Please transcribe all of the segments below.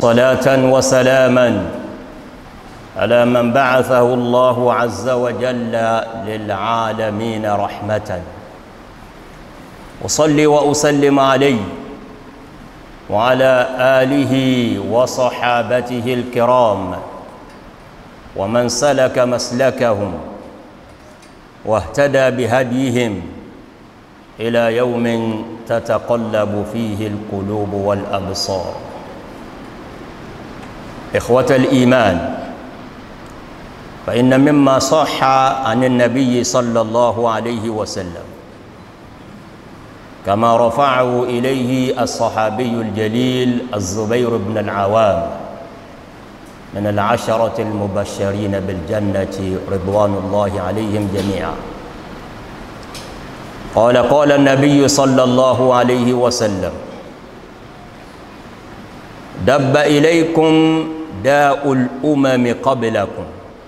وصلاة وسلاما على من بعثه الله عز وجل للعالمين رحمة أصلي وأسلم عليه وعلى آله وصحابته الكرام ومن سلك مسلكهم واهتدى بهديهم إلى يوم تتقلب فيه القلوب والأبصار إخوة الإيمان فإن مما صح عن النبي صلى الله عليه وسلم كما رفعه إليه الصحابي الجليل الزبير بن العوام من العشرة المبشرين بالجنة رضوان الله عليهم جميعا قال قال النبي صلى الله عليه وسلم دب إليكم داء الأمم قبلكم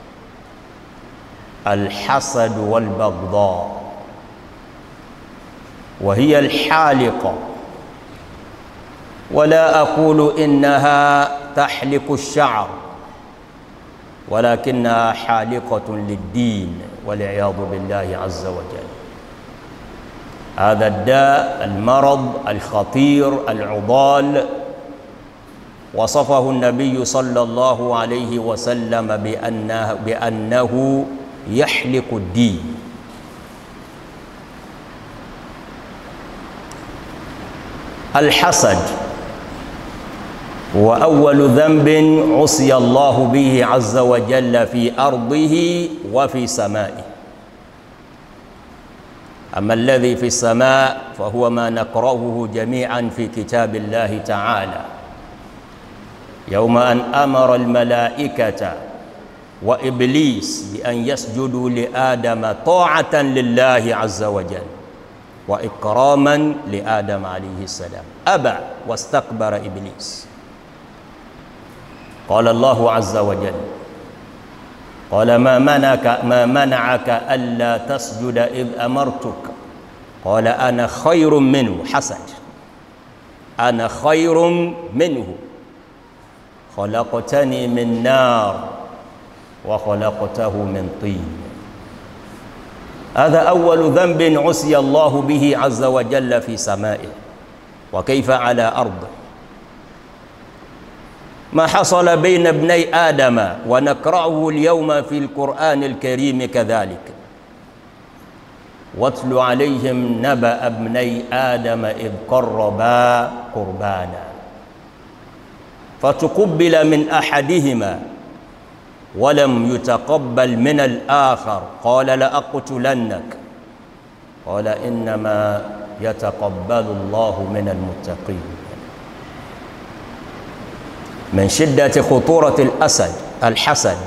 الحسد والبغضاء وهي الحالقة ولا أقول إنها تحلق الشعر ولكنها حالقة للدين والعياذ بالله عز وجل هذا الداء المرض الخطير العضال وصفه النبي صلى الله عليه وسلم بأنه, بأنه يحلق الدين الحسد هو أول ذنب عصي الله به عز وجل في أرضه وفي سمائه أما الذي في السماء فهو ما نقرأه جميعا في كتاب الله تعالى يوم أن أمر الملائكة وإبليس بأن يسجدوا لآدم طاعة لله عز وجل وإكراما لآدم عليه السلام أبى واستكبر إبليس قال الله عز وجل قال ما منعك ما منعك ألا تسجد إذ أمرتك قال أنا خير منه حسد أنا خير منه خلقتني من نار وخلقته من طين هذا أول ذنب عصي الله به عز وجل في سمائه وكيف على أرضه ما حصل بين ابني آدم ونقرأه اليوم في القرآن الكريم كذلك واتل عليهم نبأ ابني آدم إذ قربا قربانا فتقبل من أحدهما ولم يتقبل من الآخر قال لأقتلنك قال إنما يتقبل الله من المتقين من شدة خطورة الأسد الحسد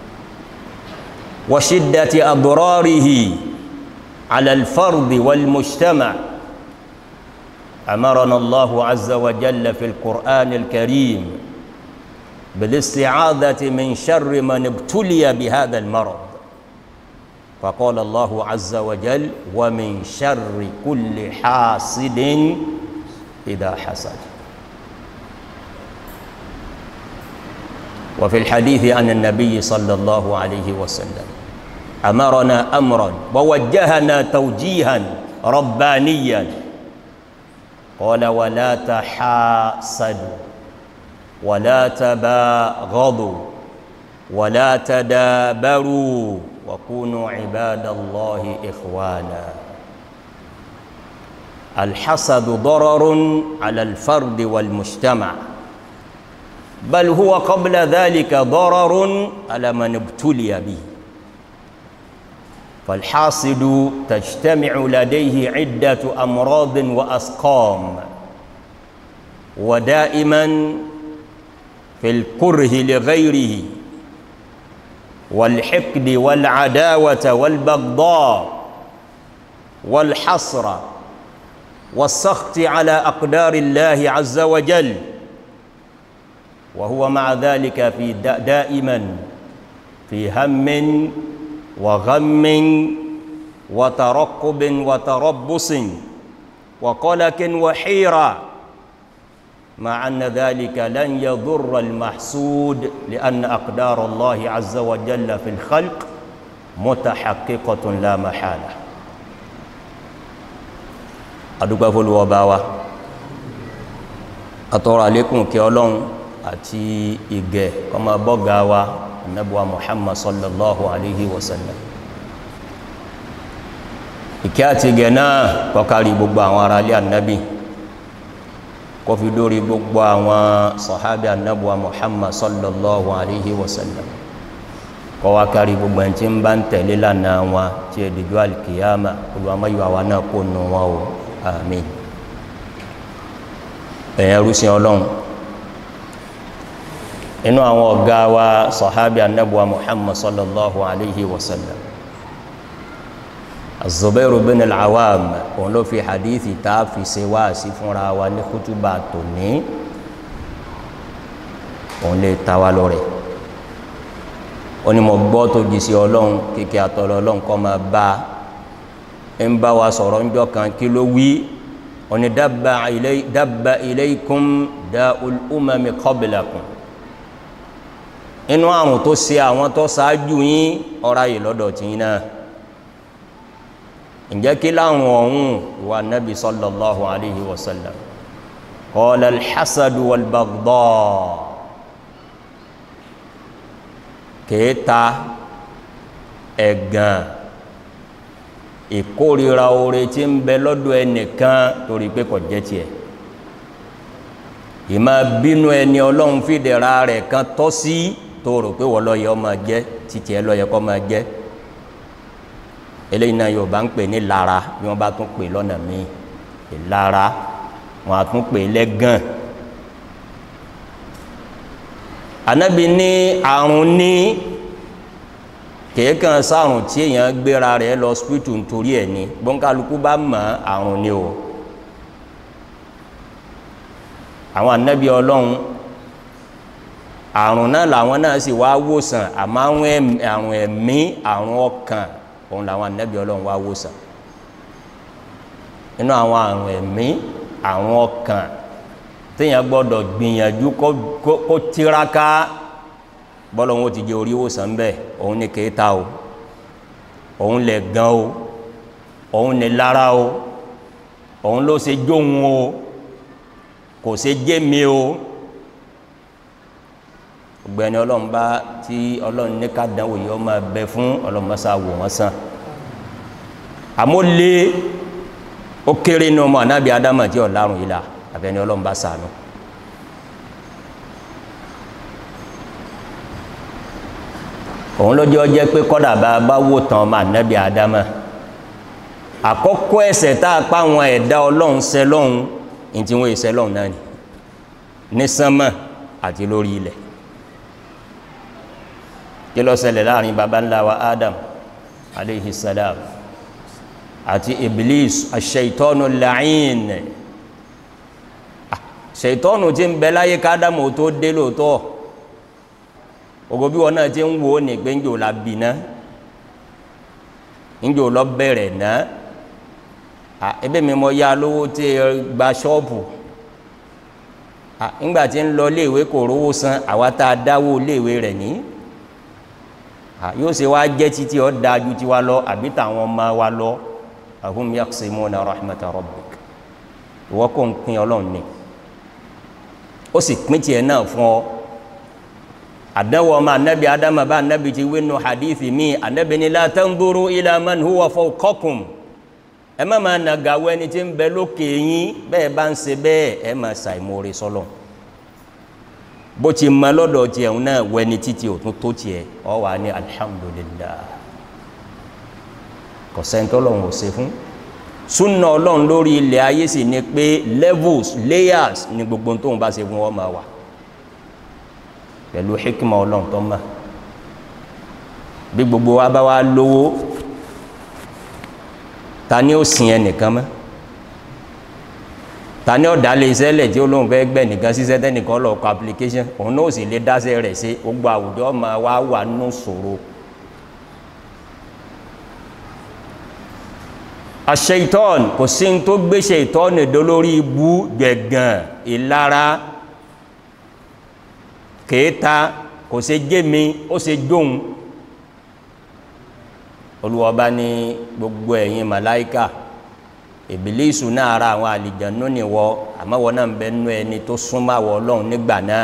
وشدة أضراره على الفرد والمجتمع أمرنا الله عز وجل في القرآن الكريم بالاستعاذة من شر من ابتلي بهذا المرض فقال الله عز وجل ومن شر كل حاسد إذا حسد وفي الحديث عن النبي صلى الله عليه وسلم أمرنا أمرا ووجهنا توجيها ربانيا قال ولا تحاسدوا ولا تباغضوا ولا تدابروا وكونوا عباد الله إخوانا الحسد ضرر على الفرد والمجتمع بل هو قبل ذلك ضرر على من ابتلي به فالحاسد تجتمع لديه عدة أمراض وأسقام ودائما في الكره لغيره والحقد والعداوة والبغضاء والحسرة والسخط على أقدار الله عز وجل وهو مع ذلك في دائما في هم وغم وترقب وتربص وقلق وحيرة مع أن ذلك لن يضر المحسود لأن أقدار الله عز وجل في الخلق متحققة لا محالة adúgbà fólúwọba wa àtọrọ àlékún kí ọlọ́run àti ìgẹ̀ ọmọ bọ́gá wa annabuwa muhammad sallallahu alaihi wasallam ìkẹ́ àti ìgẹ̀ náà kọkàrí gbogbo àwọn ará ilé annabi kó fi dórí gbogbo àwọn sọ̀hábí annabuwa muhammad sallallahu alaihi wasallam kọ́ wá kárí gbogbo ẹni tí ń bá ń tẹ̀lé lánàá wọn tí è dìjú alkiyama olùwàmáyọ̀ àwa náà kó nù wọn o àmín ẹ̀yẹn rúsìn ọlọ́run inú àwọn ọ̀gá wa sọ̀hábí annabuwa muhammad sallallahu alaihi wasallam azubairu bin al'awam òun ló fi hadithi ta fi ṣe wá sí fúnra wa ní kútúbà tò ní òun lè ta wá lọ́rẹ̀ ó ní mo gbọ́ tó jí sí ọlọ́run kíkẹ́ àtọ́lọ́ ọlọ́run kọ́ máa bá ń bá wa sọ̀rọ̀ ńjọ́ kan kí ló wí ó ní dabba ilaykum da'ul umami qablakum inú àrùn tó ṣe àwọn tó ṣáájú yín ọ̀rá yìí lọ́dọ̀ tí yín náà ǹjẹ́ kí láwọn ọ̀hún wa nabi sallallahu alayhi wa sallam qala alhassadu wal baghdha kèéta ẹ̀gàn ìkórira oore tí ń bẹ lọ́dọ̀ ẹnìkan torí pé kò jẹ́ tiẹ̀ ìmá bínú ẹni ọlọ́run fìdẹ̀ra rẹ̀ kan tọ́ sí tó rò pé wọ́n lọ́yẹ ọmọ jẹ́ títí ẹ lọ́yẹ kọ́ máa jẹ́ eléyìí náà yorùbá ń pè ní lara bí wọ́n bá tún pè lọ́nà míì ìlara wọn á tún pè lẹ́gàn anabi ní àrùn ní kèékan sáàrùn tí èèyàn gbéra rẹ̀ lọ spiritu nítorí ẹ̀ ní bọ́nkálukú bá mọ̀ àrùn ní o àwọn anabi ọlọ́run àrùn náà làwọn náà sì wá wòsàn àmọ́ àrùn ẹ̀mí àrùn ọkàn òun làwọn anabi ọlọ́run wá wòsàn nínú àwọn àrùn ẹ̀mí àrùn ọkàn téèyàn gbọ́dọ̀ gbìyànjú kó tiraka bọ́lọ̀ wọn ti jẹ orí wòsàn bẹ́ẹ̀ òun ní kéta o òun lè gan o òun ní lára o òun ló ṣe jóhun o kò ṣe jẹ́ mi o ọgbẹ́ni ọlọ́run bá tí ọlọ́run ní ká dánwò yìí ọmọ ẹbẹ fún ọlọ́run mọ́sá wò wọ́n sàn àmọ́ lé ó kéré ní ọmọ anábì adama tí ọ̀làrùn yìí la àbẹni ọlọ́run bá sànú òun lójó jẹ́ pé kọ́dà bá bá wò tán ọmọ ànábì àdámà àkọ́kọ́ ẹ̀ṣẹ̀ tá a pa àwọn ẹ̀dá ọlọ́run ṣẹ̀ lọ́hun ní tí wọ́n ṣẹ̀ lọ́hun náà ni ní sánmà àti lórí ilẹ̀ kí ló ṣẹlẹ̀ láàrin baba ńlá wa Adam aleyhi salam àti Iblis aṣ-ṣaitọ́nù la'in ṣètọ́nù tí ń bẹ láyé kádámù tó dé lóòótọ́ ogo bí wọn náà ti ń wo ní pé ń jò la bì ná ń jò lọ bẹ̀rẹ̀ ná à ebe mi mọ ya lówó tí gba ṣọ́ọ̀bù à ńgbà tí ń lọ léèwé kò rówó san àwa tá a dáwó léèwé rẹ̀ ní à yóò ṣe wá jẹ́ títí ọ́ da ju tiwa lọ àbí tàwọn ọmọ wa lọ ahum yaqsimuna rahmata rabbik ìwọ kò ń pín ọlọ́run ni ó sì pín tiẹ̀ náà fún ọ àdánwò ọmọ anabi adama bá anabi ti wínú hadithi mi anabi ni la tanzuru ila man huwa fawqakum ẹ má máa nàgàwọ ẹni tí ń bẹ lókè yín bẹ́ẹ̀ bá ń ṣe bẹ́ẹ̀ ẹ máa ṣàìmoore sọlọ bó ti mọ lọ́dọ̀ tiẹ̀ ń náà wẹni títí òtún tó tiẹ̀ ọ wà ní alhamdulillah kò sẹ́ńtọ́ lọ́hùn ò ṣe fún súnà ọlọ́run lórí ilẹ̀ ayé sì ni pé levels layers ni gbogbo tóun bá ṣe fún wọn máa wà pẹ̀lú hikima ọlọ́run tó mọ̀ bí gbogbo wa bá wá lówó ta ni ó sin ẹnìkan mọ́ ta ni ó dá lé iṣẹ́ lẹ̀ tí ó lóun fẹ́ gbẹ̀ nìkan ṣiṣẹ́ tẹ́nìkan lọ kọ application òun náà sì lè dáṣẹ́ rẹ̀ ṣe gbogbo àwùjọ máa wá wà nù ṣòro aṣeitan kò sí tó gbé ṣeitan nìdó lórí ibú gbẹ̀gàn ìlara kèéta kò ṣe jémi ó ṣe jóun olùwọ́ba ní gbogbo ẹ̀yin màláíkà ìbílísù náà ara àwọn àlìjànú nìwọ àmọ́wọ́ náà ń bẹ nú ẹni tó súnmọ́ àwọ̀ ọlọ́run nígbà náà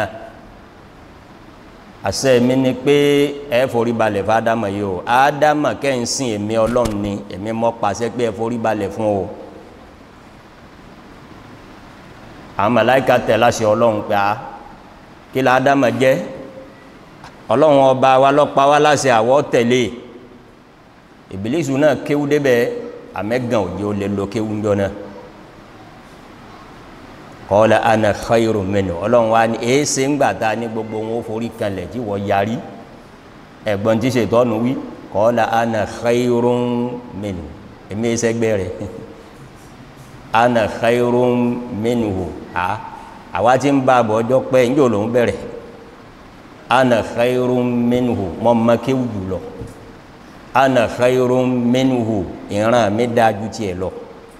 àṣẹ mi ni pé ẹ forí balẹ̀ fún ádámà yìí o ádámà kẹ́hìn sìn èmi ọlọ́run ni èmi mọ́ pàṣẹ pé ẹ forí balẹ̀ fún o àwọn màláíkà tẹ̀ láṣẹ ọlọ́run pé a kí la ádámà jẹ́ ọlọ́run ọba wa lọ́pa wa láṣẹ àwọ̀ tẹ̀lé ìbílísù náà kéwú débẹ̀ àmẹ́gàn òjò lè lo kéwú ńjọ náà kọ́lá ana khairu minhu ọlọ́run wa ní èése ń gbàtà ní gbogbo wọn ó forí kanlẹ̀ tí wọ́n yarí ẹ̀gbọ́n tí ṣètọ́nù wí kọ́lá ana khairu minhu èmi ẹsẹ̀gbẹ́ rẹ̀ ana khairu minhu à àwa tí ń bá àbọ̀ ọjọ́ pẹ́ ń jò lòún bẹ̀rẹ̀ ana khairu minhu mọ́ mọ́ kéwù jùlọ ana khairu minhu ìran mi dájú tiẹ̀ lọ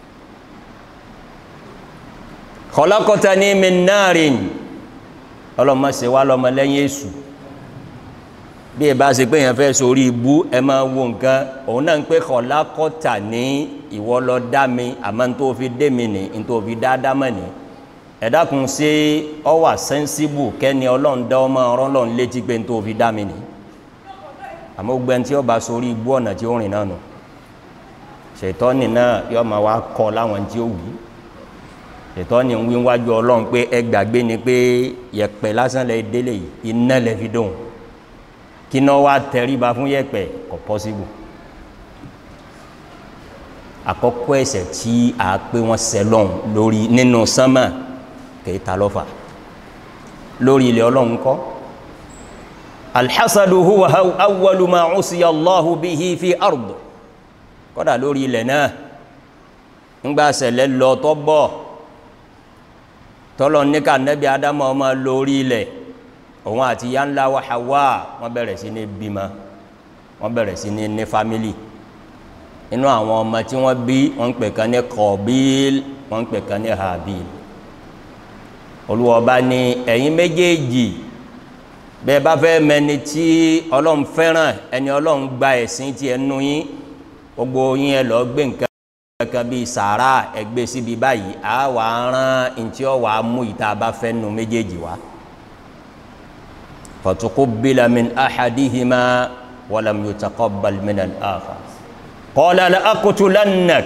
khalaqtani min narin ọlọ́mọ ṣe wá lọ́mọ lẹ́yìn èṣù bí ẹ bá ṣe pé èèyàn fẹ́ sórí ibú ẹ máa wo nǹkan òun náà ń pé khalaqtani ìwọ ló dá mi àmọ́ tó fi dé mi ní tó fi dá dámọ̀ ní ẹ dákun ṣe ọ wà sẹ́ńsíbù kẹ́ni ọlọ́run dá ọmọ ọlọ́run létí pé tó fi dá mi ní àmọ́ gbẹ́ni tí ó bá sórí ibú ọ̀nà tí ó rìn náà nù ṣètọ́nì náà yọ máa wá kọ́ láwọn tí ó wù ú ètò ni wí wájú ọlọ́run pé ẹ gbàgbé ni pé yẹ̀pẹ̀ lásán lẹ délé yìí iná lẹ fi dóhùn kí náà wá tẹríba fún yẹ̀pẹ̀ kò pọ́síbù àkọ́kọ́ ẹ̀ṣẹ̀ tí a pé wọ́n sẹlọ́n lórí nínú sánmà kìí ta lọ́fà lórí ilẹ̀ ọlọ́run kọ́ alhassadu huwa awwalu ma usiya allahu bihi fi ard kọ́dà lórí ilẹ̀ náà ńgbà sẹ̀lẹ̀ lọ tọ́ bọ̀ tọ́lọ̀ ní ká nẹ́bí adámọ́ ọmọ lórí ilẹ̀ òun àti ya ńlá wa Hawa wọ́n bẹ̀rẹ̀ sí ní bímọ wọ́n bẹ̀rẹ̀ sí ní ní fámílì inú àwọn ọmọ tí wọ́n bí wọ́n ń pè kan ní Kọ̀bíl wọ́n ń pè kan ní Habil olùwọ́ba ní ẹ̀yin méjèèjì bẹ́ẹ̀ bá fẹ́ mẹni tí ọlọ́run fẹ́ràn ẹni ọlọ́run gba ẹ̀sìn tí ẹnu yín gbogbo yín ẹ lọ gbé nǹkan kankan bíi sàárà ẹgbẹ́ síbi báyìí a wà rán ntí ọ wà mú ìta bá fẹ́ nu méjèèjì wá. fatuqubbila min ahadihima walam yutaqabbal min al-akhar. qala la aqtulannak.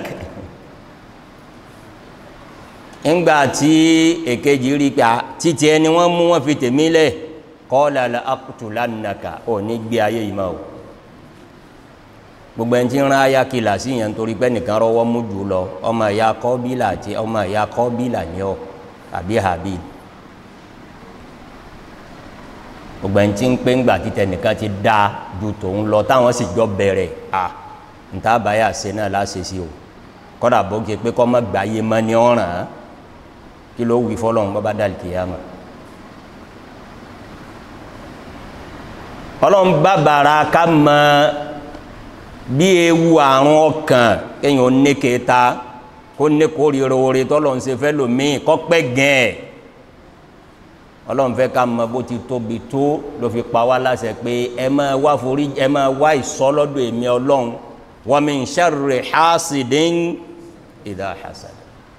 ńgbà tí èkejì rí pa títí ẹni wọ́n mú wọn fi tèmi lẹ̀ qala la aqtulannaka ò ní gbé ayé yìí máa o gbogbo ẹni tí ń rán aya kìlà sí yẹn nítorí pé nìkan rọwọ́ mú jù lọ ọmọ ìyá kọ́bílà àti ọmọ ìyá kọ́bílà ní ọ àbí Habil gbogbo ẹni tí ń pé ńgbà títẹ nìkan ti dá ju tòun lọ táwọn sì jọ bẹ̀rẹ̀ à níta báyà ṣe náà láṣẹ sí o kọ́dà bó ké pé kọ́ mọ́ gbà yé mọ́ ní ọ̀ràn kí ló wí fọlọ́run bọ́ bá dàlí kìyàmà. ọlọ́run bá bàrà ká mọ́ bí ewu àrùn ọkàn kéèyàn ó ní kéta kó ní kórìíra oore tọ́lọ̀ ń ṣe fẹ́ lòmíì kọ́ pẹ́ gẹ̀ẹ́ ọlọ́run fẹ́ ká mọ bó ti tóbi tó ló fi pa wá láṣẹ pé ẹ máa wá forí ẹ máa wá ìsọlọ́dọ̀ èmi ọlọ́run wa min sharri hasidin idha hasad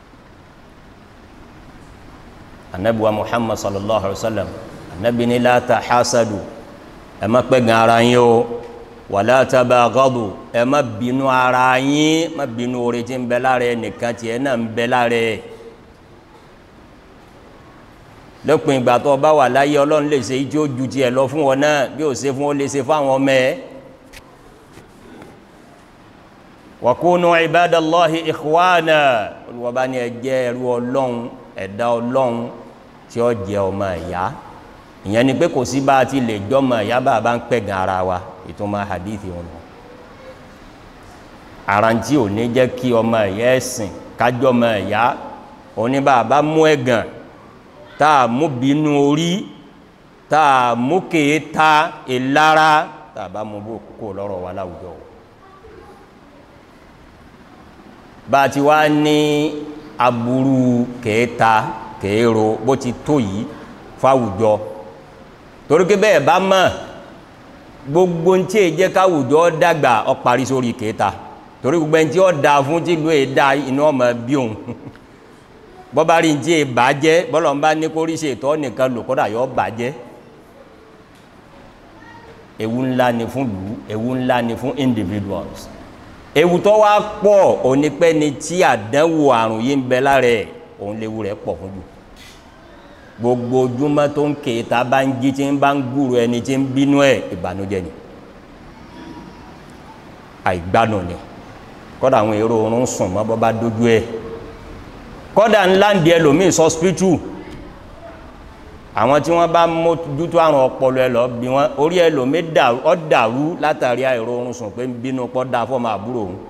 anabi wa muhammad sallallahu alaihi wa sallam anabi ni la tahasadu ẹ má pẹ́ gan ara yín o wàlá tabaghadu ẹ má bínú ara yín má bínú oore tí ń bẹ lára ẹ nìkan tiẹ̀ náà ń bẹ lára ẹ lópin ìgbà tó bá wà láyé ọlọ́run lè ṣe ijó ju tiẹ̀ lọ fún wọn náà bí ó ṣe fún ó lè ṣe fáwọn ọmọ ẹ. wa kunu ibadallahi ikhwana olùwọ́ba ni ẹ jẹ́ ẹrú ọlọ́run ẹ̀dá ọlọ́run tí ó jẹ́ ọmọ ẹ̀yá ìyẹn ni pé kò sí bá a ti lè jọmọ ẹ̀yá bá a bá ń pẹ̀gàn ara wa ìtumọ̀ hadithi wọn àrántí ò ní jẹ́ kí ọmọ ẹ̀yà ẹ̀sìn kájọ́ ọmọ ẹ̀yà òní bá a bá mú ẹ̀gàn tá a mú bínú orí tá a mú kéèta ìlara tá a bá mú bó kó lọ́rọ̀ wa láwùjọ bá a ti wá ní aburú kèéta kèéro bó ti tó yìí fáwùjọ torí pé bẹ́ẹ̀ bá mọ̀ gbogbo ń tí èjẹ́ káwùjọ dàgbà ọ parí sórí kèéta torí gbogbo ẹni tí ó da fún tí ìlú èdá inú ọmọ bí òun bọ́bá rí tí è bàjẹ́ bọ́lọ̀ ń bá ní kó rí ṣe ìtọ́ nìkan lò kódà yọ bàjẹ́ ewu ńlá ni fún lù ewu ńlá ni fún individuals ewu tó wá pọ̀ onípẹ́ni tí àdánwò àrùn yìí ń bẹ lára ẹ̀ òun léwu rẹ̀ pọ̀ fún jù gbogbo ojúmọ́ tó ń ké ta bá ń jí tí ń bá ń gúrò ẹni tí ń bínú ẹ̀ ìbànújẹ́ ni àìgbádùn ni kọ́dà àwọn èrò oorun sùn mọ́ bọ́ bá dójú ẹ̀ kọ́dà ńlá ń di ẹlòmíì sọ́spítù àwọn tí wọ́n bá mójútó àrùn ọpọlọ ẹ lọ bí wọ́n orí ẹlòmíì ọ dàrú látàrí àìrò oorun sùn pé ń bínú pọ́ da fọ́mọ àbúrò òun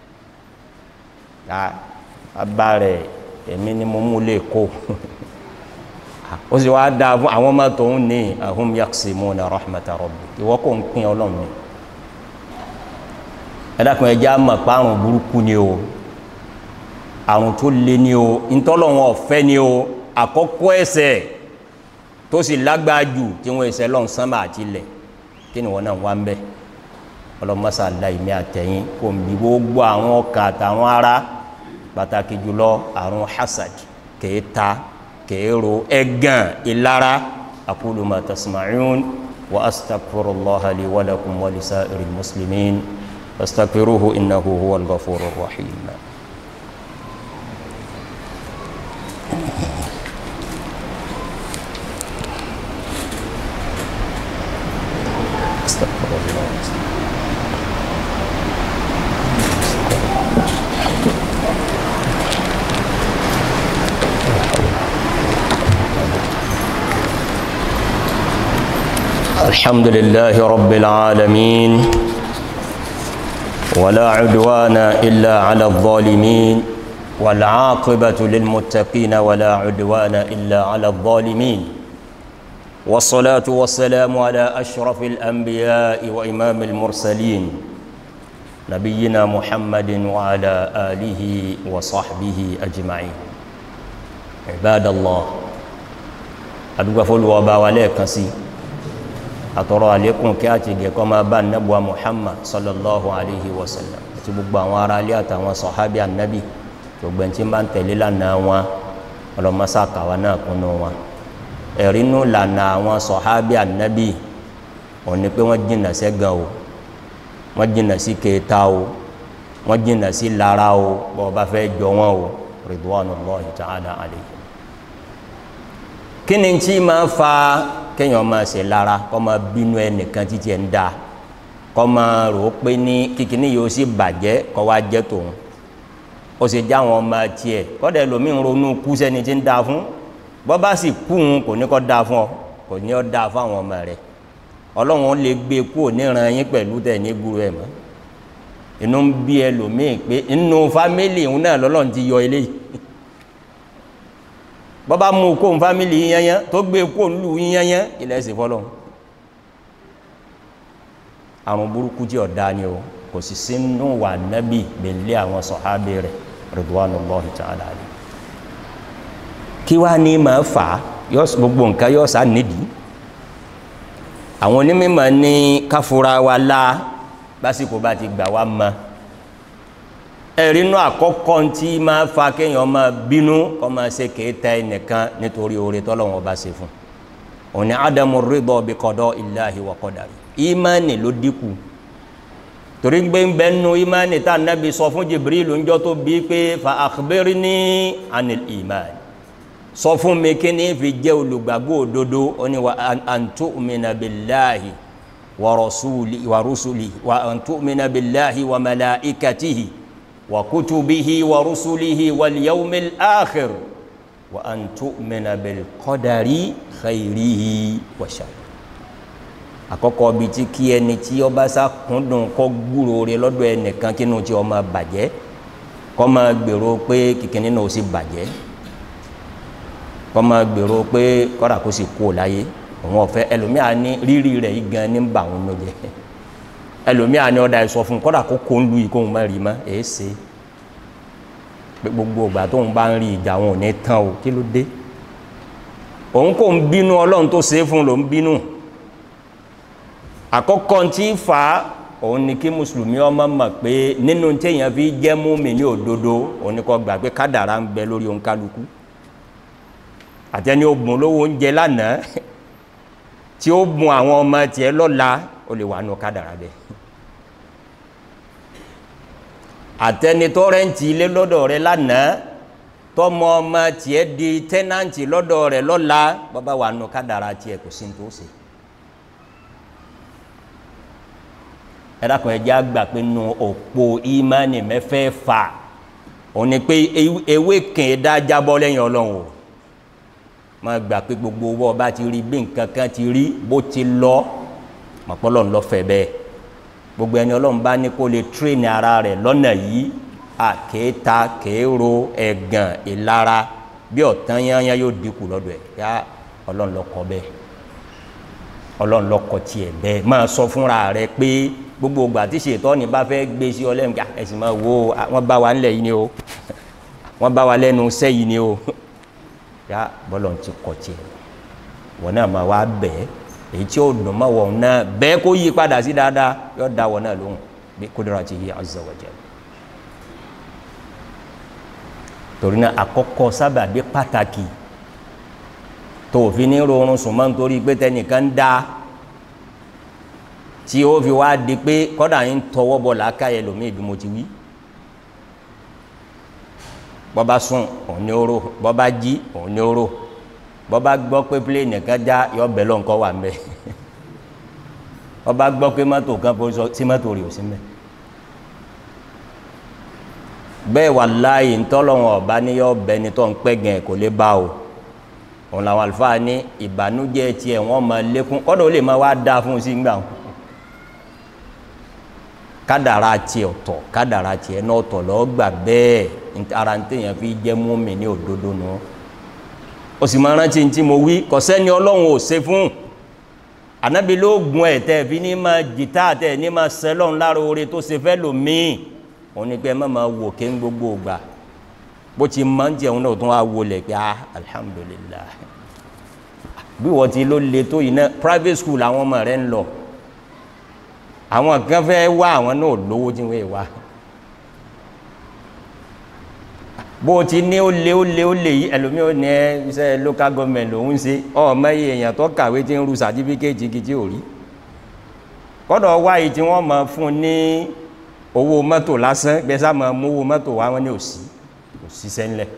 abá rẹ̀ èmi ni mo mú lè kó ó sì wá dáa fún àwọn ọmọ tòun ní ahum yaqsimuna rahmata rabbi ìwọ kò ń pín ọlọ́run ni ẹ̀dàkùn ẹja mọ̀ pé àrùn burúkú ni o àrùn tó le ni o ntọ́lọ́wọ́n ọ̀fẹ́ ni o àkọ́kọ́ ẹsẹ̀ tó sì lágbára jù tí wọ́n ẹsẹ̀ lọ́n sánmà àti ilẹ̀ kí ni wọ́n náà wá ń bẹ́ ọlọ́mọsá láìmí àtẹ̀yìn kò ń bí gbogbo àwọn ọkà àtàwọn ará pàtàkì jùlọ àrùn hasad kèéta kèérò ẹ̀gàn ìlara aqulu ma tasma'un wa astaghfirullaha li wa lakum wa lisa'iril muslimin fastaghfiruhu innahu huwal ghafurur rahim استغفر الله الحمد لله رب العالمين ولا عدوان إلا على الظالمين والعاقبة للمتقين ولا عدوان إلا على الظالمين والصلاة والسلام على أشرف الأنبياء وإمام المرسلين نبينا محمد وعلى آله وصحبه أجمعين عباد الله أدوك فلو وباوليك سي àtọ̀rọ̀ àlékún kí á ti gẹ̀kọ́ máa bá nẹ́bùwa muhammad sallallahu alaihi wasallam àti gbogbo àwọn ará alẹ́ àtàwọn sọ̀hábí annabi gbogbo ẹni tí bá ń tẹ̀lé lánàá wọn ọlọ́mọsá kàwá náà kúnnú wọn ẹ̀rínú lànà àwọn sọ̀hábí annabi òun ni pé wọ́n jìnà sẹ́gàn o wọ́n jìnà sí kéta o wọ́n jìnà sí lára o bọ́ bá fẹ́ jọ wọn o ridwanullahi ta'ala alaihi kí ni tí máa fa kéèyàn máa ṣe lára kọ́ máa bínú ẹnìkan títí ẹ̀ ń da kọ́ máa rò ó pé ní kíkiní yóò sì bàjẹ́ kọ́ wá jẹ́ tòun ó sì já àwọn ọmọ tiẹ̀ kọ́dà ẹlòmíì ń ronú kú sẹ́ni tí ń da fún bọ́ bá sì kú òun kò ní kọ́ da fún ọ kò ní ọ́ da fún àwọn ọmọ rẹ̀ ọlọ́run lè gbé kú òníran yín pẹ̀lú tẹ̀ ní gbúrú ẹ̀ mọ́ inú ń bí ẹlòmíì pé inú fámìlì òun náà lọ́lọ́run ti yọ eléyìí bọ́bá mú kó ń fámílì yíyányán tó gbé kó ń lù yíyányán ilẹ̀ ẹ̀sìn fọ́lọ́ àrùn burúkú tí ọ̀dá ni o kò sì sínú wà nábì belé àwọn sọ̀hábì rẹ̀ ridwanullahi ta'ala alayhi kí wá ní máa fà á gbogbo nǹkan yóò sá nídìí àwọn onímọ̀ ní káfúra wa lá básìkò bá ti gbà wá mọ́ ẹ̀rínú àkọ́kọ́ tí máa fa kéèyàn máa bínú kọ́ máa ṣe kéèta ẹnìkan nítorí oore tọ́lọ́wọ́n bá ṣe fún òní ádámù rídọ̀ bí qada illahi wa qadari ìmánì ló dínkù torí gbé ń bẹnu ìmánì tá nábi sọ fún Jibril ń jọ tó bí pé fa akhbirni anil ìmánì sọ fún mi kí ní fi jẹ́ olùgbàgbọ́ òdodo ó ní wa an tu'mina billahi wa rasuli wa rusuli wa an tu'mina billahi wa malaikatihi وكتبه ورسله واليوم الآخر وأن تؤمن بالقدر خيره وشره àkọ́kọ́ bíi tí kí ẹni tí ó bá sá kúndùn kọ́ gbúrò rẹ̀ lọ́dọ̀ ẹnìkan kínú tí ó máa bàjẹ́ kọ́ máa gbèrò pé kìkìnní náà ó sì bàjẹ́ kọ́ máa gbèrò pé kọ́dà kó sì kú láyé òun ọ̀fẹ́ ẹlòmíà ní rírì rẹ̀ yìí gan ní bà wọn lóye ẹlòmíà ni ọ̀dà ìsọ fún kọ́dà kó kó ń lu ìkóhun má rí mọ́ èé ṣe pé gbogbo ìgbà tóun bá ń rí ìjà wọn ò ní tán o kí ló dé òun kò ń bínú ọlọ́run tó ṣe é fún ló ń bínú àkọ́kọ́ tí fà á òun ni kí mùsùlùmí ọmọ mọ̀ pé nínú téèyàn fi jẹ́ múmi ní òdodo òun ni kò gbà pé kádàrá ń bẹ lórí òun kálukú àtẹni ó bùn lówó oúnjẹ lánàá tí ó bùn àwọn ọmọ tiẹ̀ lọ́la ó lè wà nù kádàrá bẹ́ẹ̀ àtẹni tó rẹ́ǹtì ilé lọ́dọ̀ rẹ lánàá tọmọ ọmọ tiẹ̀ di tẹ́nàntì lọ́dọ̀ rẹ lọ́la bàbá wà nù kádàrá tiẹ̀ kò sí ní tó ṣe. ẹ̀dàkùn ẹ̀jẹ̀ àgbà pé nu òpó ìmánì mẹ́fẹ́ fà òun ni pé ewé kìn dá jábọ́ lẹ́yìn ọlọ́run o má gbà pé gbogbo owó ọba ti rí bí nǹkan kan ti rí bó ti lọ mọ̀pọ́lọ́ ń lọ fẹ́ bẹ́ẹ̀ gbogbo ẹni ọlọ́run bá ní kó lè tírèèni ara rẹ̀ lọ́nà yìí à kéèta kéèrò ẹ̀gàn ìlara bí ọ̀tán yányá yóò dínkù lọ́dọ̀ ẹ̀ yá ọlọ́run ló kọ bẹ́ẹ̀ ọlọ́run ló kọ tiẹ̀ bẹ́ẹ̀ máa sọ fúnra rẹ̀ pé gbogbo ìgbà tí ṣètọ́ ni bá fẹ́ gbé sí ọlẹ́run ká ẹ̀sìn máa wo wọ́n bá wa ńlẹ̀ yìí ni o wọ́n bá wa lẹ́nu iṣẹ́ yìí ni o yá bọ́lọ̀ ti kọ tiẹ̀ wọ́n náà máa wá bẹ́ẹ̀ èyí tí ó dùn mọ́ wọn náà bẹ́ẹ̀ kó yí padà sí dáadáa yóò dá wọn náà lóhùn bí kudratihi azza wa jalla torí náà àkọ́kọ́ sábàbí pàtàkì tó fi ní rọrùn sùn máa ń torí pé tẹnìkan ń dá tí ó fi wá di pé kọ́dà yín tọwọ́ bọ̀ làákàyè lómi bí mo ti wí bọ́ba sùn òun ní oró bọ́ba jí òun ní oró bọ́ba gbọ́ pé pílẹ̀nì kan já yọ bẹ̀ lọ́nkọ́ wà mẹ́ bọ́ba gbọ́ pé mọ́tò kan bó sọ sí mọ́tò rẹ̀ ò sí mẹ́ bẹ́ẹ̀ wà láàyè ńtọ́lọ́wọ́n ọ̀bá ní yọ bẹ́ ni tó ń pẹ́ gẹ̀ kò lè bá o òun làwọn àlùfáà ní ìbànújẹ́ tiẹ̀ wọ́n máa lékún kọ́dọ̀ ó lè máa wá dáa fún un sí gbà wọn kádàrá tiẹ̀ ọ̀tọ̀ kádàrá tiẹ̀ náà ọ̀tọ̀ lọ́ọ́ gbà bẹ́ẹ̀ ara ń tẹ̀yàn fi jẹ́ mùmínì ní òdodo nù. No o sì máa rántí tí mo wí kò sẹ́ni ọlọ́run ò ṣe fún ànábi ló gun ẹ̀ tẹ́ fi ní máa jìtá tẹ́ ní máa sẹ́lọ̀n lára oore tó ṣe fẹ́ lò míì òun ni pé ẹ má máa wò ké ń gbogbo ògbà bó ti máa ń jẹun náà tún wá wọlé pé ah alhamdulillah bí wọ́n ti ló le tó yìí náà private school àwọn ọmọ rẹ̀ ń lọ àwọn kan fẹ́ wá àwọn náà lówó tí wọ́n wá bó ti ní ó lé ó lé ó lé yìí ẹlòmí ó ní iṣẹ́ local government lòún ṣe ọmọ iye èèyàn tó kàwé tí ń ru sàtífíkẹ́ẹ̀tì kìtì ò rí kọ́dọ̀ wáyé tí wọ́n máa fún ní owó mọ́tò lásán gbẹ́sà máa mú owó mọ́tò wá wọn ní òsì òsì sẹ́ńlẹ̀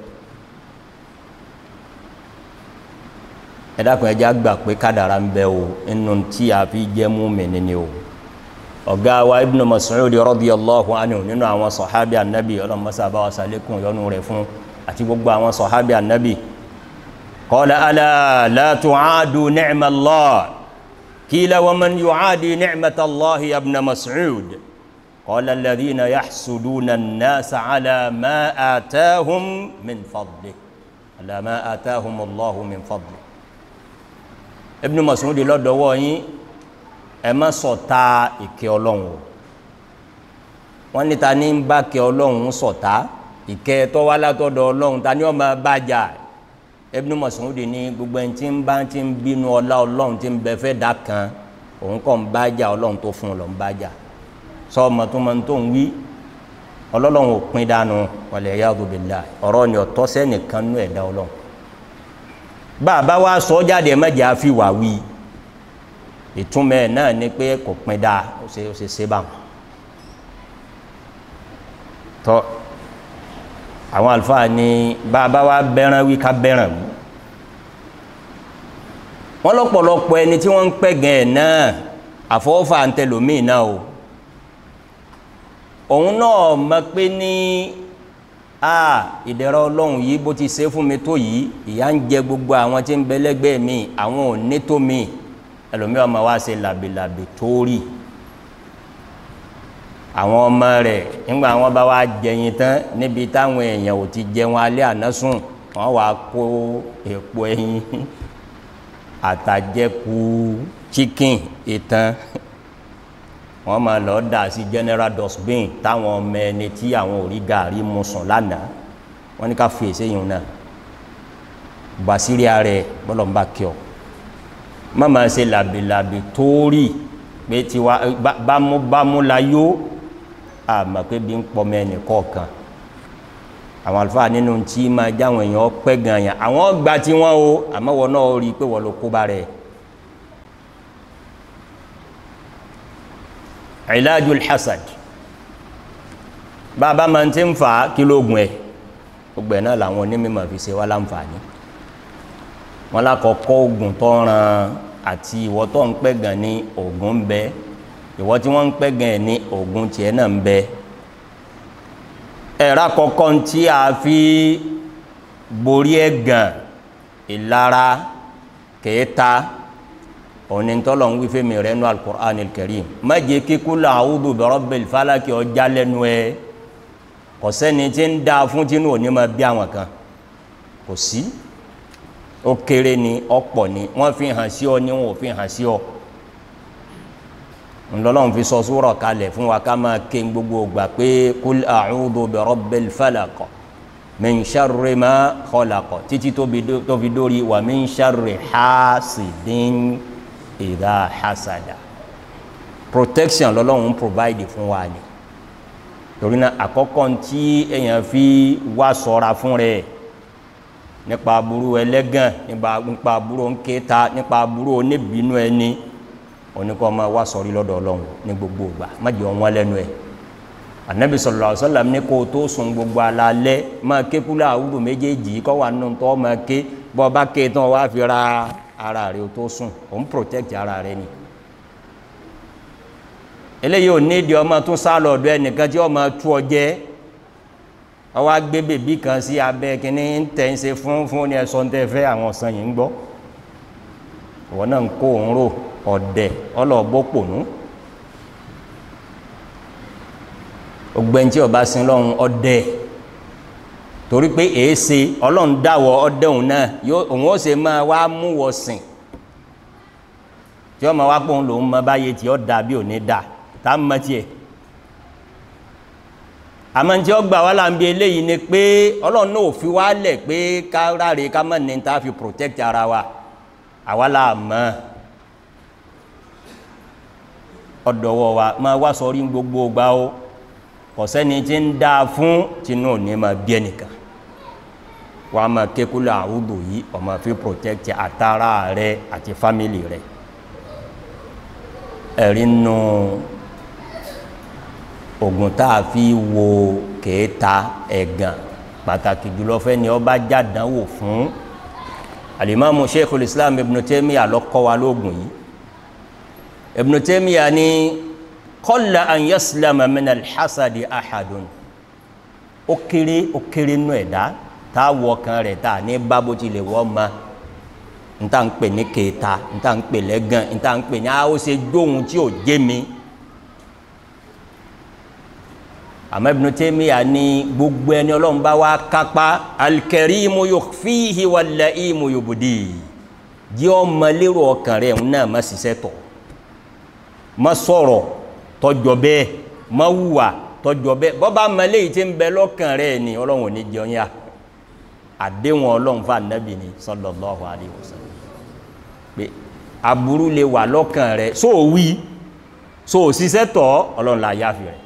ẹ dákun ẹ jẹ́ àgbà pé kádàrá ń bẹ o inú tí a fi jẹ́ mùmínì ni o ọ̀gá wa ibn Mas'ud radiyallahu anhu nínú àwọn sọ̀hábí annabi ọlọ́mọsá bá wa sàlékún yọnu rẹ̀ fún àti gbogbo àwọn sọ̀hábí annabi qala ala la tu'adu ni'mallah qila wa man yu'adi ni'matallahi ya ibn Mas'ud qala alladhina yahsuduna an-nasa ala ma atahum min fadli ala ma atahum Allahu min fadli ibn Mas'ud lọ́dọ̀wọ́ yín ẹ má ṣọ̀tá ìkẹ́ ọlọ́run o wọ́n ní ta ní ń bá kẹ́ ọlọ́run ṣọ̀tá ìkẹ́ tó wá látọ̀dọ̀ ọlọ́run ta ní ó máa bájà Ibn Mas'ud ní gbogbo ẹni tí ń bá ti ń bínú ọlá ọlọ́run tí ń bẹ fẹ́ dà kan òun kọ́ ń bájà ọlọ́run tó fún un lọ ń bájà sọ ọmọ tó máa ń tó ń wí ọlọ́run ò pín dànù wal iyadu billah ọ̀rọ̀ ni ọ̀tọ́ sẹ́nìkan nú ẹ̀dá ọlọ́run bàbá wa sọ jáde mẹ́jẹ̀ á fi wà wí ìtumọ̀ ẹ̀ náà ni pé kò pin dáa ó ṣe ó ṣe ṣe bá wọn. tọ́ àwọn àlùfáà ní bàbá wa bẹ́ràn wí ká bẹ́ràn wí. wọ́n lọ́pọ̀lọpọ̀ ẹni tí wọ́n ń pẹ́ gan ẹ̀ náà àfọwọ́fà ń tẹlòmíì náà o. òun náà mọ̀ pé ní a ìdẹ̀rọ̀ ọlọ́run yìí bó ti ṣe fún mi tó yìí ìyà ń jẹ gbogbo àwọn tí ń bẹ lẹ́gbẹ̀ẹ́ mi àwọn ò ní tó mi ẹlòmíì ọmọ wa ṣe làbìlàbì tóórì àwọn ọmọ rẹ̀ nígbà wọn bá wá jẹyin tán níbi táwọn èèyàn ò ti jẹun alẹ́ àná sùn wọn wá kó èpo ẹyin àtàjẹkù chicken ìtàn wọn máa lọ dà sí general dustbin táwọn ọmọ ẹni tí àwọn ò rí gàrí mu sùn lánàá wọ́n ní ká fi èsè yìí náà basiri ààrẹ bọ́lọ̀ ń bá kí ọ má máa ṣe làbìlàbì tóórì pé tiwa bámúbámú la yó àmọ́ pé bí ń pọmọ ẹnì kọ̀ọ̀kan àwọn àlùfáà nínú tí máa jáwọn èèyàn pẹ́ gan yàn àwọn gba tí wọ́n o àmọ́ wọn náà rí i pé wọ́n ló kó bá rẹ̀ ilajul hasad bàbá máa ti ń fa kílógún ẹ̀ gbogbo ẹ̀ náà làwọn onímọ̀ fi ṣe wá láǹfààní wọn lákọ̀ọ́kọ́ oògùn tó ràn àti ìwọ tó ń pẹ́ gan ní oògùn ń bẹ ìwọ tí wọ́n ń pẹ́ gan ní oògùn tiẹ̀ náà ń bẹ ẹ̀rọ àkọ́kọ́ tí a fi borí ẹ̀ gan ìlara kẹta òní tọ́lọ̀ ń wífẹ́ mi rẹ̀ nú al-Qur'an al-Karim má jẹ́ kíkú làwùdù bi rabbil falaki ọjà lẹ́nu ẹ̀ kò sẹ́ni tí ń da fún tínú òní máa bí àwọn kan kò sí ó kéré ni ọ̀pọ̀ ni wọ́n fi hàn sí ọ ni wọn ò fi hàn sí ọ ńlọ́lọ́run fi sọ súrọ̀ kalẹ̀ fún wa ká máa ké gbogbo ògbà pé kul a'udhu bi rabbil falaq min sharri ma khalaqa títí tó fi dórí wa min sharri hasidin idha hasada protection lọ́lọ́run provide fún wa ni torí náà àkọ́kọ́ tí èèyàn fi wá ṣọ́ra fún rẹ̀ nípa aburú ẹlẹ́gàn nípa aburú ńkéta nípa aburú oníbínú ẹni oníkọ́ ọmọ wa sọ̀rí lọ́dọ̀ ọlọ́run ní gbogbo ìgbà má jẹ́ wọn lẹ́nu ẹ̀ anabi sallallahu alaihi wasallam ní kó o tó sùn gbogbo alalẹ́ máa ké kúlẹ̀ àwùjọ méjèèjì kọ́ wà nù tọ́ máa ké bọ́ ọba ké tán wá fi ra ara rẹ̀ o tó sùn òun protect ara rẹ̀ ni eléyìí ò ní ìdí ọmọ tún sá lọ ọ̀dọ̀ ẹnìkan tí ọmọ tú ọ jẹ ọwọ́ agbé bèbí kan sí abẹ́ kínní ń tẹ̀ ń ṣe fún fún ní ẹ̀sọ́ tẹ́ fẹ́ àwọn ọ̀sán yìí ń gbọ́ ìwọ náà ń kó òun rò ọ̀dẹ̀ ọlọ́ọ̀bọ pònú ògbẹ́ntì ọba sin lọ́hún ọ̀dẹ̀ torí pé èéṣe ọlọ́run dáwọ̀ ọ̀dẹ̀ òun náà òun ó ṣe máa wá mú wọ sìn tí ọmọ wa pòun lòun mọ báyé tí ó da bí ò ní da tá a mọ tiẹ̀ àmọ́ tí ó gbà wá là ń bi eléyìí ni pé ọlọ́run náà ò fi wá lẹ̀ pé ká ráre ká mọ̀ ní ta fi protect ara wa àwa là mọ̀ ọ̀dọ̀wọ̀ wa máa wá sọrí gbogbo gbà ó kò sẹ́ni tí ń dá fún tinú òní máa bí ẹnìkan wàá máa kékulẹ̀ àwùjọ yìí ọmọ fi protect àtàrà rẹ àti family rẹ ẹ̀rí nù oògùn tá a fi wo kèéta ẹ̀gàn pàtàkì jùlọ fẹ́ ni ọba jàdánwò fún alimami sheikhul islam ibn taymiya ló kọ́ wa lóògùn yìí ibn taymiya ni qalla an yaslama min alhasadi ahadun ó kéré ó kéré nù ẹ̀dá tá a wọ kan rẹ̀ tá a ní bábó tilẹ̀ wọ́ ma nta ń pè ní kèéta nta ń pè lẹ́gàn nta ń pè ní a ó ṣe dóhun tí ò jé mi àmọ́ Ibn Taymiyyah ní gbogbo ẹni ọlọ́run bá wá kápá al-karimu yukhfihi wal-la'imu yubdi jẹ́ ọmọ lérò ọkàn rẹ̀ ń náà má ṣiṣẹ́ tọ̀ má sọ̀rọ̀ tọjọ́ bẹ́ẹ̀ má wùwà tọjọ́ bẹ́ẹ̀ bọ́ba mọ́lẹ́ yìí ti ń bẹ lọ́kàn rẹ̀ ni ọlọ́run ò ní jẹun yá àdéhùn ọlọ́run fún anabi ni sallallahu alayhi wa sallam pé aburú lè wà lọ́kàn rẹ̀ sóò wí sóò ṣiṣẹ́ tọ̀ ọlọ́run là yáfi rẹ̀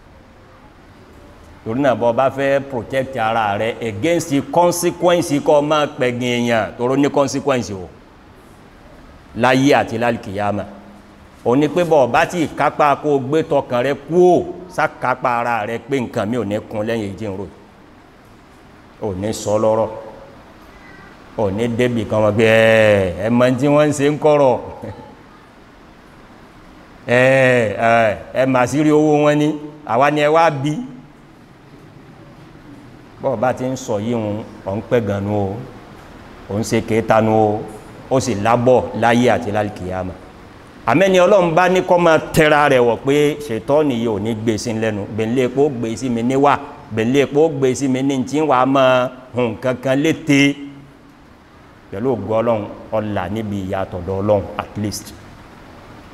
torí náà bọ́ bá fẹ́ protect ara rẹ̀ against the consequence kọ́ máa pẹ̀gìn èèyàn tóró ní consequence o láyé àti lálùkìyàmà ò ní pé bọ́ bá ti kápá kó o gbé tọkàn rẹ kú ò sákápá ara rẹ pé nǹkan mi ò ní kun lẹ́yìn ìjìn rò ò ní sọ lọ́rọ̀ ò ní débì kan wọn pé ẹ ẹ mọ tí wọ́n ń ṣe ń kọ̀rọ̀ ẹ ẹ ẹ mà sí rí owó wọn ní àwa ni ẹ wá bí bọ́ọ̀ bá ti ń sọ yìí ń ọ̀ ń pẹ́ gan nu o ò ń ṣe kéétà nu o ó sì lábọ̀ láyé àti lálùkìyàmà àmẹ́ni ọlọ́run bá ní kọ́ máa tẹ́ra rẹ̀ wọ̀ pé ṣètọ́ nìyí ò ní gbé sí lẹ́nu bẹ̀ńlẹ̀ epo gbé sí mi níwà bẹ̀ńlẹ̀ epo gbé sí mi ní tí wàá máa hùn kankan létè pẹ̀lú ògo ọlọ́run ọ̀là níbi ìyàtọ̀dọ̀ ọlọ́run at least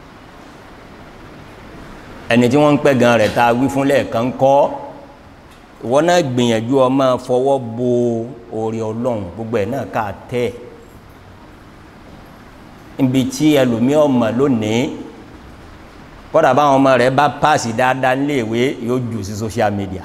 ẹni tí wọ́n ń pẹ́ gan rẹ̀ ta wí fún lẹ́ẹ̀kan kọ́ ìwọ náà gbìyànjú ọmọ fọwọ́ bo orí ọlọ́run gbogbo ẹ̀ náà ká tẹ́ níbi tí ẹlòmíì ọmọ lónìí kọ́dà báwọn ọmọ rẹ̀ bá páàsì dáadáa níléèwé yóò jù sí social media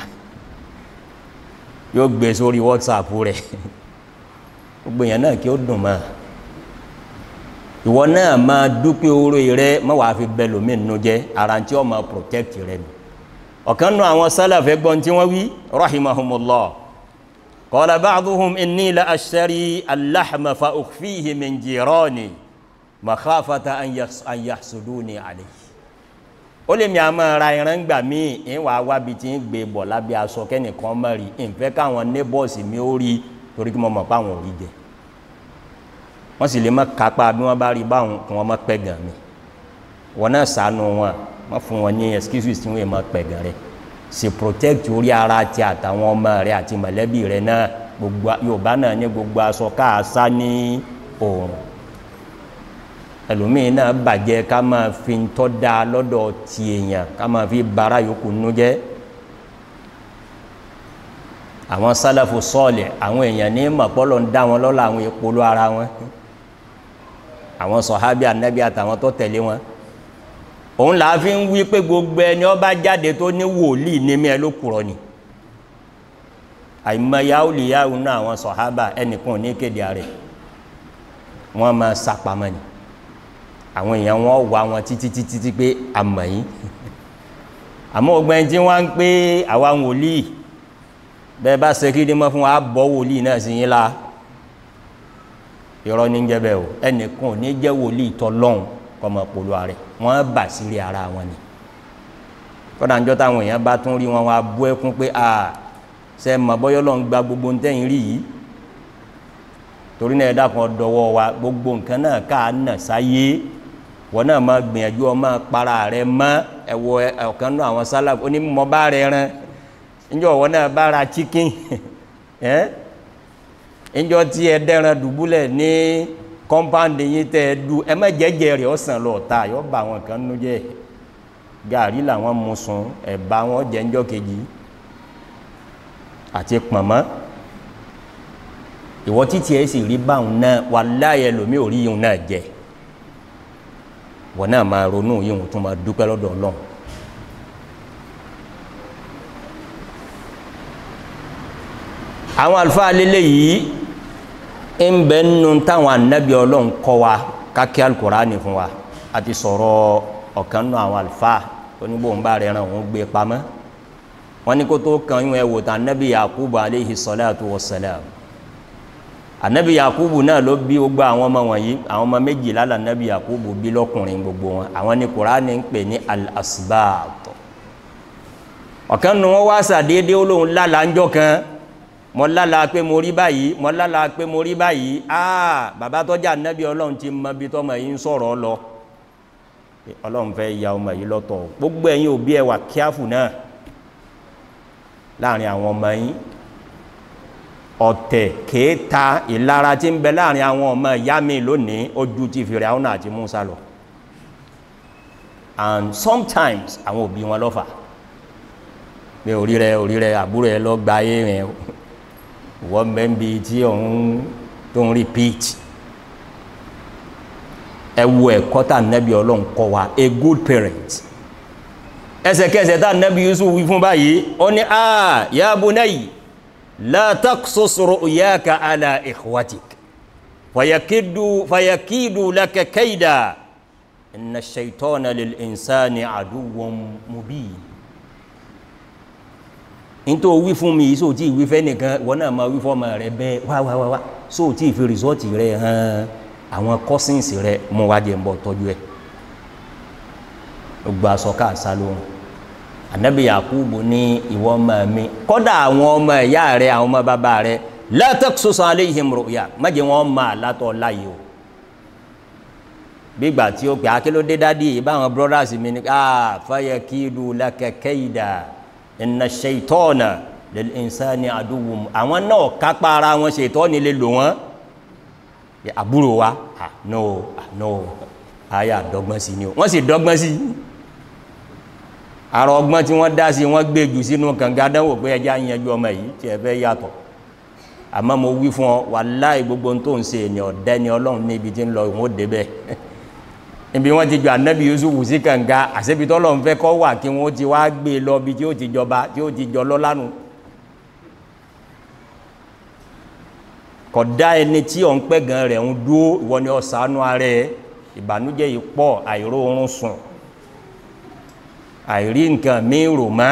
yóò gbé sórí whatsapp rẹ̀ gbogbo èèyàn náà kí ó dùn mọ́ ìwọ náà máa dúpẹ́ orí rẹ má wàá fi bẹ lómi nínú jẹ́ ara tí ó máa protect rẹ nù ọ̀kan nù àwọn sálàfẹ́ gbọ́n tí wọ́n wí rahimahumullah qala ba'duhum inni la ashtari al-lahma fa ukhfihi min jirani makhafata an yahsuduni alayhi ó lè mi àmọ́ ra ìran gbà mí ń wàá wábi tí ń gbé bọ̀ lábẹ́ aṣọ kẹ́nìkan mọ̀ rí ìfẹ́ káwọn neighbors mi ó rí torí kí mo mọ̀ pé àwọn ò rí jẹ wọ́n sì lè má kápá bí wọ́n bá rí báwọn kí wọ́n má pẹ́ gàn mí wọn náà sànù wọn wọ́n fún wọn ní excuses tí wọ́n má pẹ́ gàn rẹ̀ sì protect orí ara ti àtàwọn ọmọ rẹ̀ àti mọ̀lẹ́bí rẹ̀ náà gbogbo Yorùbá náà ní gbogbo aṣọ káàsá ní òòrùn ẹlòmíín náà bàjẹ́ ká máa fi ń tọ́ da lọ́dọ̀ ti èèyàn ká máa fi bara yòókù nínú jẹ́ àwọn sálàfù sọ́ọ̀lẹ̀ àwọn èèyàn ní mọ̀pọ́lọ̀ ń dá wọn lọ́la àwọn ìpolú ara wọn àwọn sọ̀hábí ànábì àtàwọn tó tẹ̀lé wọn òun là á fi ń wí pé gbogbo ẹni ó bá jáde tó ní wòlíì ní mí ẹ ló kúrọ ni àìmọye àwòlíyàwó náà àwọn sọ̀hábà ẹnìkan ò ní kéde ààrẹ wọn máa sàpamọ́ ni àwọn èèyàn wọn wà wọn títí títí tí pé àmọ́ yìí àmọ́ ọgbẹ́ni tí wọ́n ń pé àwa wòlíì bẹ́ẹ̀ bá ṣe kí ni mọ́ fún wa bọ́ wòlíì náà sí yín la irọ́ ní jẹ́ bẹ́ẹ̀ o ẹnìkan ò ní jẹ́ wòlíì tọ́lọ́hún kọ́mọ polo rẹ̀ wọ́n bà sílé ara wọn ni kọ́dà ńjọ́ táwọn èèyàn bá tún rí wọn wá bú ẹkún pé a ṣe mọ̀ bọ́yọ́ lọ́n gba gbogbo ń tẹ̀yìn rí yìí torí náà ẹ̀dá kan dọwọ́ wa gbogbo nǹkan náà ká nà sáyé wọn náà máa gbìyànjú ọmọ para rẹ mọ́ ẹ̀wọ̀ ọ̀kan náà àwọn sálà onímọ̀ bá rẹ rán njọ wọn náà bá ra chicken ẹ njọ tí ẹ dẹran dùbúlẹ̀ ní kọ́mpáǹdì yín tẹ́ ẹ du ẹ má jẹ́jẹ́ rẹ̀ ọ̀sán lọ ta yọ bá àwọn kan nú jẹ́ gàrí làwọn mú sun ẹ̀bá wọn jẹ́ njọ́ kejì àti pọ̀nmọ́ ìwọ títí ẹ sì rí báwọn náà wà láyé lomi ò rí yìí náà jẹ wọn náà máa ronú yìí tún máa dúpẹ́ lọ́dọ̀ Ọlọ́run. àwọn àlùfáà lélẹ̀ yìí ń bẹ nínú táwọn ànábì ọlọ́run kọ́ wa kákẹ́ alukurani fún wa a ti sọ̀rọ̀ ọ̀kan nínú àwọn àlùfáà oníbòǹbà rẹ̀ ràn wọ́n gbé pamọ́ wọ́n ní kó tó kan yín ẹ̀ wò tán ànábì yakubu aleyhi salatu wa salam ànábì yakubu náà ló bí gbogbo àwọn ọmọ wọ̀nyí àwọn ọmọ méjìlá la ànábì yakubu bí lọ́kùnrin gbogbo wọn àwọn ní kurani ń pè ní al-asbaat ọ̀kan nínú wọn wá sàdéédé olóhùn lálàájọ́ kan mo lálà pé mo rí báyìí mo lálà pé mo rí báyìí aa bàbá tọ́jà nẹ́bí ọlọ́run ti mọ bí tọ́mọ yìí ń sọ̀rọ̀ lọ ọlọ́run fẹ́ ya ọmọ yìí lọ́tọ̀ gbogbo ẹ̀yin òbí ẹ̀ wà kíáfù náà láàrin àwọn ọmọ yín ọ̀tẹ̀ kéèta ìlara tí ń bẹ láàrin àwọn ọmọ ìyá mi lónìí ojú ti Fíráúnà àti Mùsá lọ and sometimes àwọn òbí wọn lọ́fà pé orí rẹ orí rẹ àbúrò ẹ lọ gba ayé rẹ wọ́n mẹ́bi tí òun tó ń repeat ẹ wo ẹ̀kọ́ tá nẹ́bí ọlọ́run kọ́ wa a good parent ẹsẹ̀kẹsẹ̀ tá nẹ́bí Yusuf wí fún báyìí ó ní a ya bunayya la taqsus ru'yaka ala ikhwatik fayakidu fayakidu laka kayda inna ash-shaytana lil insani aduwwun mubin nítorí wí fún mi yìí sóò tí ìwí fẹ́ nìkan wọ́n náà máa wí fọ́mọ rẹ bẹ́ẹ̀ wá wá wá wá sóò tí ìfi rìsọ́ọ̀tì rẹ hàn àwọn kọ́sìnsì rẹ mú wá jẹ́ ń bọ̀ tọ́jú ẹ̀ gbogbo aṣọ káàsá lóhùn ànábì Yakubu ní ìwọ ọmọ mi kọ́dà àwọn ọmọ ìyá rẹ àwọn ọmọ bàbá rẹ la taqsus alayhim ru'ya má jẹ́ wọn máa látọ̀ láyé o bígbà tí ó pè akélódé dádì ìbáwọn brothers mi ní ah fayakidu laka kayda inna ṣeitọ́ọ̀nà lil-insani aduwwun àwọn náà kápá ara wọn ṣeitọ́ọ̀nì lè lò wọ́n àbúrò wa ah no ah no àyà dọ́gbọ́n sí ni o wọ́n sì dọ́gbọ́n sí àrò ọgbọ́n tí wọ́n dá sí wọ́n gbé jù sínú kànga dánwò pé ẹjá yanjú ọmọ yìí tí ẹ fẹ́ yàtọ̀ àmọ́ mo wí fún ọ wàláhì gbogbo tó ń ṣe ènìyàn ọ̀dẹ́ni ọlọ́run níbi tí ń lọ ìwọ̀n òde bẹ́ẹ̀ ibi wọ́n ti jọ ànábì Yusuf sí kànga àṣebi tọ́lọ́run fẹ́ kọ́ wà kí wọ́n ti wá gbé lọ bí tí ó ti jọba tí ó ti jọ lọ́lánu kódà ẹni tí ọ̀ ń pẹ́ gan rẹ̀ ń dúó ìwọ ni ọ̀sánú ara ẹ̀ ìbànújẹ́ yìí pọ̀ àìró oorun sùn àìrí nǹkan míì rò mọ́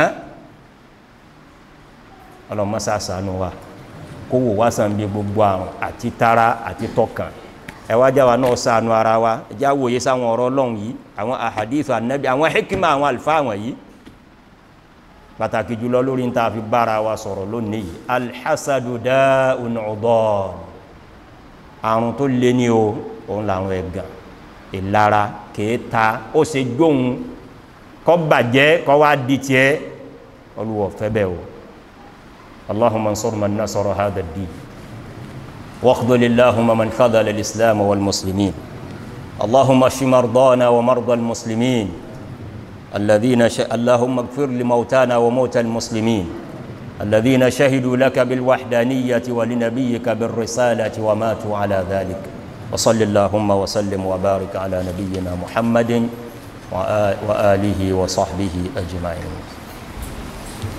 ọlọ́mọ́sá sànú wa kó wò wá sàn bí gbogbo àrùn àti tara àti tọkàn ẹwájá wa náà sànú ara wa ẹjá wòye sáwọn ọ̀rọ̀ ọlọ́run yìí àwọn àhàdíìsì ànábì àwọn hikima àwọn àlùfáà àwọn yìí pàtàkì jùlọ lórí ń ta fi bára wa sọ̀rọ̀ lónìí yìí alhassadu da'un udan àrùn tó lé ní o òun làwọn ẹ̀gàn ìlara kèéta ó ṣe gbóhun kọ́ bàjẹ́ kọ́ wá di tiẹ́ olùwọ̀ fẹ́ bẹ́ẹ̀ o اللهم انصر من نصر هذا الدين واخذل اللهم من خذل الإسلام والمسلمين اللهم اشف مرضانا ومرضى المسلمين الذين ش... اللهم اغفر لموتانا وموتى المسلمين الذين شهدوا لك بالوحدانية ولنبيك بالرسالة وماتوا على ذلك وصل اللهم وسلم وبارك على نبينا محمد وآله وصحبه أجمعين